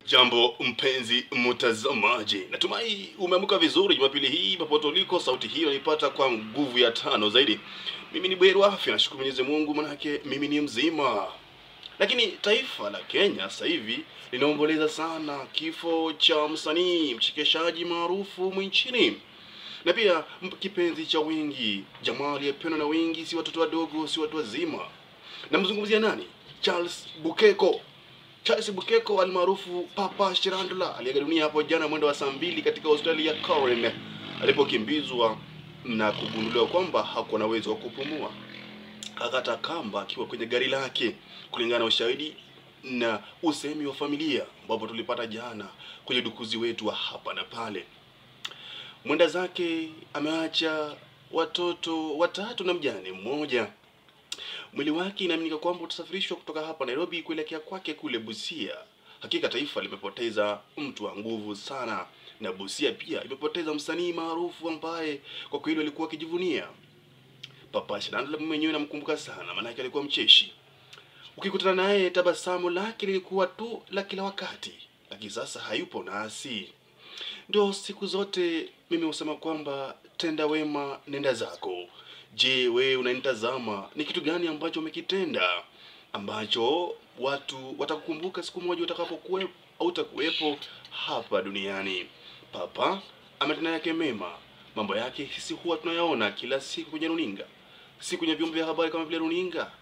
Jambo mpenzi mtazamaji, natumai umeamka vizuri Jumapili hii popote uliko. Sauti hii unanipata kwa nguvu ya tano zaidi. Mimi ni Bweru Afya, nashukuru Mwenyezi Mungu manake mimi ni mzima. Lakini taifa la Kenya sasa hivi linaomboleza sana kifo cha msanii mchekeshaji maarufu nchini na pia m- kipenzi cha wengi, jamaa aliyependwa na wengi, si watoto wadogo, si watu wazima. Namzungumzia nani? Charles Bukeko. Charles Bukeko almaarufu Papa Shirandula aliaga dunia hapo jana mwendo wa saa mbili katika hospitali ya Karen alipokimbizwa na kugunduliwa kwamba hakuwa na uwezo wa kupumua. Akata kamba akiwa kwenye gari lake, kulingana na ushahidi na usemi wa familia ambapo tulipata jana kwenye dukuzi wetu wa hapa na pale. Mwenda zake ameacha watoto watatu na mjane mmoja. Mwili wake inaaminika kwamba utasafirishwa kutoka hapa Nairobi kuelekea kwake kule Busia. Hakika taifa limepoteza mtu wa nguvu sana, na Busia pia imepoteza msanii maarufu ambaye kwa kweli walikuwa wakijivunia. Papa Shirandula mwenyewe namkumbuka sana, maanake alikuwa mcheshi. Ukikutana naye tabasamu lake lilikuwa tu la kila wakati, lakini sasa hayupo nasi. Ndio siku zote mimi husema kwamba tenda wema, nenda zako. Je, wewe unanitazama, ni kitu gani ambacho umekitenda ambacho watu watakukumbuka siku moja utakapokuwepo au utakuwepo hapa duniani? Papa ametenda yake mema, mambo yake sisi huwa tunayaona kila siku kwenye runinga, si kwenye vyombo vya habari kama vile runinga,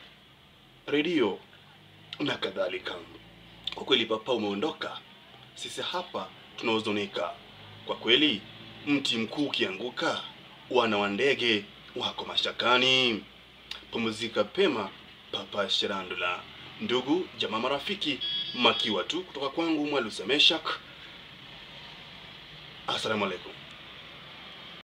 redio na kadhalika. Kwa kweli, Papa umeondoka, sisi hapa tunahuzunika kwa kweli. Mti mkuu ukianguka, wana wa ndege wako mashakani. Pumzika pema, Papa Shirandula. Ndugu jamaa, marafiki, makiwa tu kutoka kwangu Mwalusa Meshak. Assalamu alaikum.